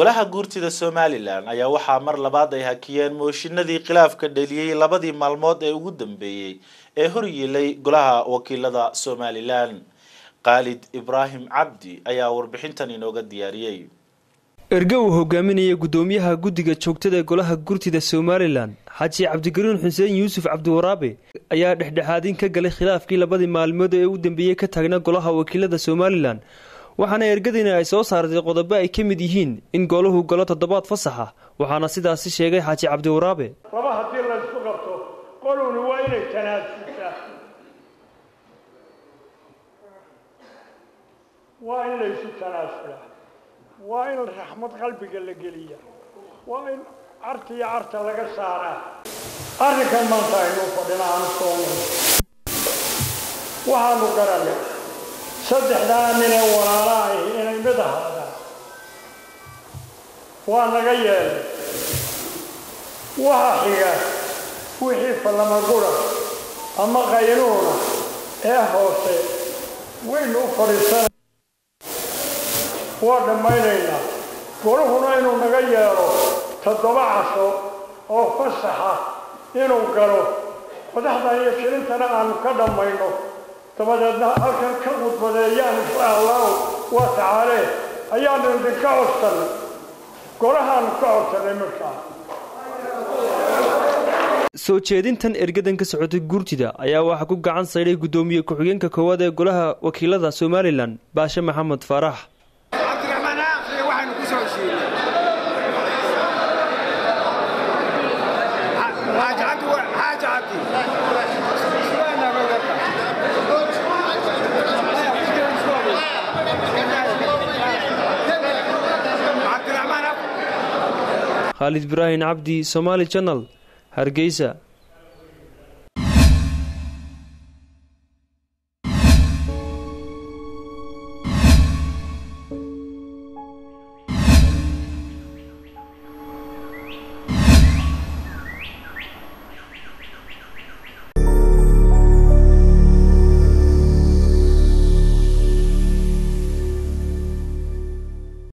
golaha guurtida somalilan ayaa waxaa mar labaad ay hakiyeen mooshinadii khilaafka dheliyey labadii maalmood ee ugu dambeeyey ee horyiilay golaha wakiilada somalilan khaalid ibraahim cabdi ayaa warbixintan inooga diyaariyey erge uu hogaaminaya guddoomiyaha guddiga joogtada ee golaha gurtida somalilan xaaji cabdigariin xuseen yuusuf cabdiwaraabe ayaa dhexdhexaadin ka galay khilaafkii labadii maalmood ee u dambeeyey ka taagna golaha wakiilada somalilan waxaana ergadina ay soo saartay qodobo ay ka mid yihiin in golahu galo toddobaad fasaxa waxaana sidaasi sheegay xaaji cabdiwaraabe laba haddii laysku qabto qolowni waa inay tanaasultaa waa in laysu tanaasulaa waa in raxmad qalbiga la geliya waa in carta iyo carta laga saaraa arrinkan maanta aynuu fadhina aanu soono waxaanu garanay saddexdaa nin ee walaala ahi inay mid ahaadaan waa naga yeelay waxa xiga wixii fallamagura ama qaynuuna ee hoose waynu u fadhiisanay waa dhammaynaynaa golahuna inuu naga yeelo toddoba casho oo fasaxa inuu galo madaxdan iyo shirintana aanu ka dhammayno dabadeedna halkan ka khudbadeeyaan insha allahu waa tacaalee ayaanu idinka codsannay golahaanu ka codsannay markaa soo jeedintan ergadan ka socotay guurtida ayaa waxaa ku gacan saydhay guddoomiye ku-xigeenka koowaad ee golaha wakiilada somalilan baashe maxamed faarax khaalid ibraahim cabdi somaali janal hargeysa